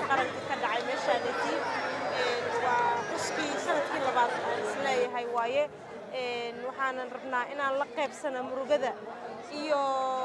qaranka ka dhacay meeshaaneti waa xuskii sanadkii labaad aan isleeyahay waaye waxaanan rabnaa inaan la qaybsano murugada iyo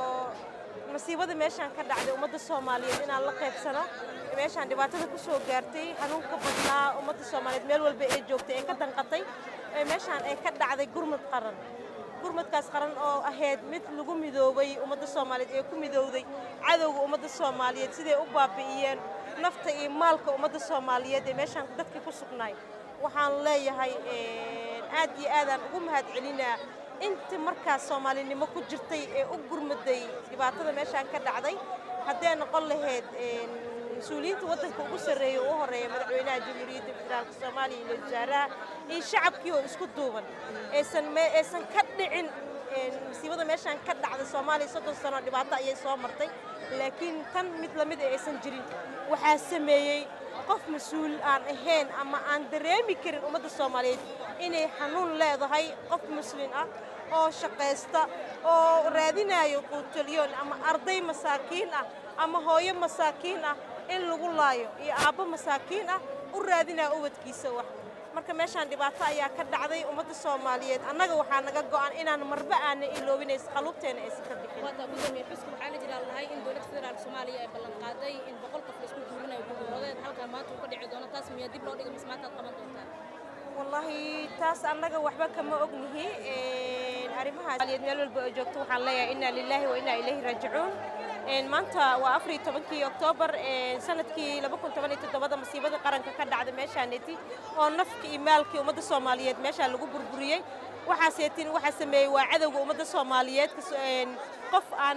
masiibada meeshaan ka dhacday ummadda soomaaliyeed inaan la qaybsano meeshaan dhibaatada ku soo gaartay xanuunka badnaa ummadda soomaaliyeed meel walba ee joogtay ee ka danqatay meeshaan ay ka dhacday gurmud qaran gurmadkaas qaran oo ahayd mid lagu midoobay ummadda soomaaliyeed ee ku midowday cadowga ummadda soomaaliyeed siday u baabi'iyeen nafta iyo maalka ummadda soomaaliyeed ee meeshaan dadkii ku sugnaay waxaan leeyahay aad iyo aadaan ugu mahad celinaa inta markaas soomaalinimo ku jirtay ee u gurmaday dhibaatada meeshaan ka dhacday haddee noqon lahayd mas-uuliyiinta waddanka ugu sarreeya u horeeya madaxweynaha jamhuuriyadda federaalka soomaaliya iyo wasaaraha iyo shacabkii oo isku duuban aysan aysan ka dhicin masiibada meeshaan ka dhacday soomaaliya soddon sano dhibaato ayay soo martay laakiin tan mid lamid ee aysan jirin waxaa sameeyey qof mas-uul aan ahayn ama aan dareemi karin ummadda soomaaliyeed inay xanuun leedahay qof muslin ah oo shaqaysta oo raadinayo quutulyoon ama arday masaakiin ah ama hooyo masaakiin ah in lagu laayo iyo aabbo masaakiin ah u raadinaya ubadkiisa wax marka meeshaan dhibaato ayaa ka dhacday ummadda soomaaliyeed annaga waxaa naga go'an inaan marba aana iloobinays qaluubteena aysan ka bixin waata gudoomiye xusku waxaa la jiraa lahay in dowladda federaalka soomaaliya ay ballan qaaday in boqol qof la isku guurinayo gudooradeed halkan maanta uu ka dhici doono taas miyaa dib loo dhigay mise maanta aad qaban doontaan wallaahi taas annaga waxba kama ognihi arrimahaas meel walba oo joogto waxaan leeyahay inna lilaahi wa inna ilayhi raajicuun maanta waa afar iyo tobankii oktoobar sanadkii laba kun toban iyo toddobada masiibada qaranka ka dhacda meeshaaneti oo nafka iyo maalkii ummadda soomaaliyeed meeshaa lagu burburiyey waxaaseetin waxaa sameeyey waa cadowga ummadda soomaaliyeed qof aan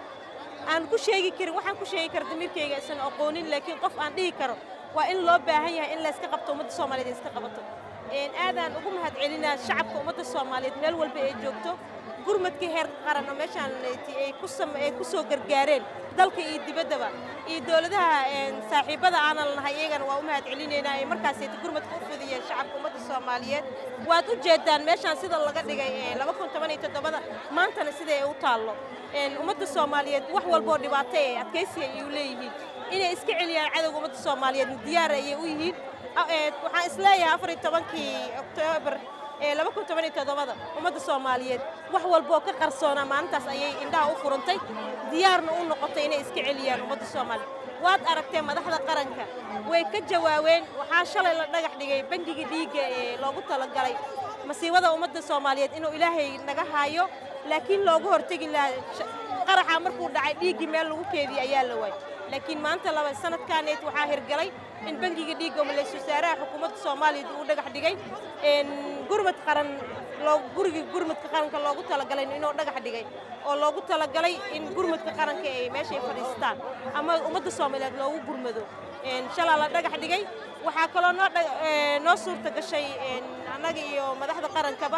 aan ku sheegi karin waxaan ku sheegi kara damiirkayga isan aqoonin laakiin qof aan dhihi karo waa in loo baahan yahay in layska qabto ummadda soomaaliyeed ay iska qabato aadaan ugu mahad celinaa shacabka ummadda soomaaliyeed meel walba ay joogto gurmadkii heer qaran oo meeshaan ay ku soo gargaareen dalka iyo dibaddaba iyo dowladaha saaxiibbada aanan lahay iyagana waa u mahad celinaynaa ee markaasayta gurmadka u fidiyeen shacabka ummadda soomaaliyeed waad u jeedaan meeshaan sida laga dhigay laba kun toban iyo toddobada maantana sida ay u taallo ummadda soomaaliyeed wax walboo dhibaato ee adkaysiga ay u leeyihiin inay iska celiyaan cadowga ummadda soomaaliyeedna diyaar ayay u yihiin waxaan isleeyahay afar iyo tobankii oktoobar laba kun toban iyo toddobada ummadda soomaaliyeed wax walboo ka qarsoonaa maalintaas ayay indhaha u furantay diyaarna u noqotay inay iska celiyaan ummadda soomaaliyeed waad aragteen madaxda qaranka way ka jawaabeen waxaa shalay la dhagax dhigay bangigii dhiigga ee loogu talagalay masiibada ummadda soomaaliyeed inuu ilaahay naga haayo laakiin loogu hortegi lahaa qaraxa markuu dhacay dhiiggii meel lagu keediyey ayaa la waayay laakiin maanta laba sanadkaaneed waxaa hirgalay in bangiga dhiigga maleys wasaaraha xukuumadda soomaaliya uu dhagax dhigay gurmad qaran gurigii gurmadka qaranka loogu talagalay inuu dhagax dhigay oo loogu talagalay in gurmadka qaranka ay meeshay fadhiistaan ama ummadda soomaaliyeed loogu gurmado shalaa la dhagax dhigay waxaa kaloo noo noo suurta gashay annaga iyo madaxda qarankaba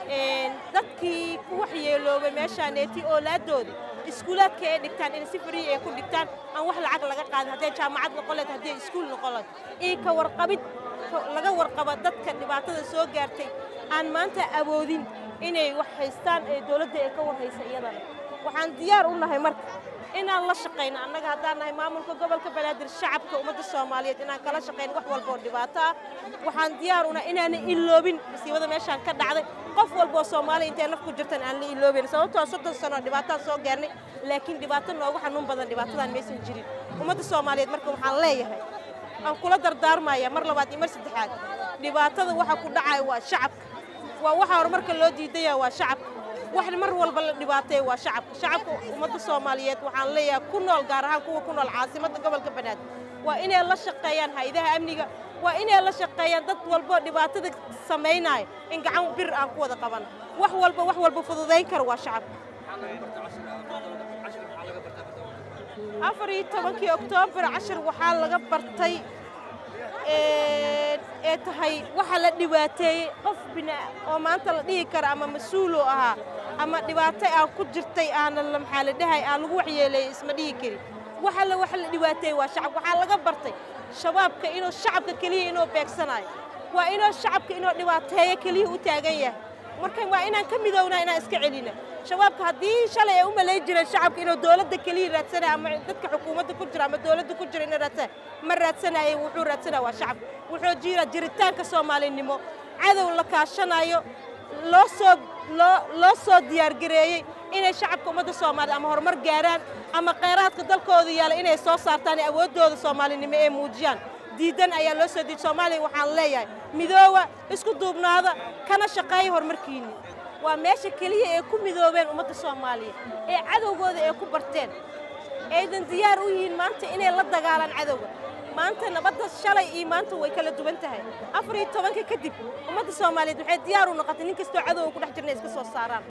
dadkii ku waxyeeloobay meeshaaneeti oolaadoodii iskuulaadka ay dhigtaan in si frii ay ku dhigtaan aan wax lacag laga qaadin hadday jaamacad noqon leed hadday iskuul noqon leed iyo ka warqabid laga warqaba dadka dhibaatada soo gaartay aan maanta awoodin inay wax haystaan ee dowladda ay ka warhaysa iyadana waxaan diyaar u nahay marka inaan la shaqayno annaga haddaan nahay maamulka gobolka banaadir shacabka ummadda soomaaliyeed inaan kala shaqayno wax walboo dhibaato ah waxaan diyaar u nahay inaanan iloobin masiibada meeshaan ka dhacday qof walboo soomaaliya intay naf ku jirtan aan la iloobayn sababtoo soddon sano dhibaataan soo gaarnay laakiin dhibaato noogu xanuun badan dhibaatadan maysan jirin ummadda soomaaliyeed marka waxaan leeyahay aan kula dardaarmaya mar labaad iyo mar saddexaad dhibaatada waxa ku dhacaya waa shacabka waa waxa horumarka loo diidaya waa shacabka wax mar walba la dhibaateeya waa shacabka shacabka ummadda soomaaliyeed waxaan leeyahay ku nool gaar ahaan kuwa ku nool caasimadda gobolka banaadir waa inay la shaqeeyaan haydaha amniga waa inay la shaqeeyaan dad walboo dhibaatada samaynaya in gacan bir aan ku wada qaban wax walba wax walba fududayn kara waa shacabka afar iyo tobankii oktoobar cashir waxaa laga bartay ee tahay waxa la dhibaateeyey qof bina oo maanta la dhihi kara ama mas-uuloo ahaa ama dhibaato aan ku jirtay aanan maxaa la dhahay aan lagu waxyeeleeyey isma dhihi karin waxa la waxa la dhibaateeyey waa shacab waxaa laga bartay shabaabka inuu shacabka keliya inuu beegsanayo waa inuu shacabka inuu dhibaateeyo keliya u taagan yahay marka waa inaan ka midownaa inaan iska celina shabaabka haddii shalay ay u malayn jireen shacabka inuu dowladda keliya raadsanaya ama dadka xukuumadda ku jira ama dowladda ku jira inay raadsanaya ma raadsanaye wuxuu raadsanaya waa shacabka wuxuu jira jiritaanka soomaalinimo cadow la kaashanayo loo soo loo loo soo diyaargareeyey inay shacabka ummadda soomaaliya ama horumar gaaraan ama kheyraadka dalkooda yaala inay soo saartaan ee awooddooda soomaalinimo ee muujiyaan diidan ayaa loo soo diiday soomaaliya waxaan leeyahay midooba isku duubnaada kana shaqeeya horumarkiinni waa meesha keliya ee ku midoobeen ummadda soomaaliya ee cadowgooda ee ku barteen aydan diyaar u yihiin maanta inay la dagaalaan cadowga maanta nabadda shalay iyo maanta way kala duwan tahay afar iyo tobanka kadib ummadda soomaaliyeed waxay diyaar u noqotay nin kastoo cadowga ku dhex jirna iska soo saaraan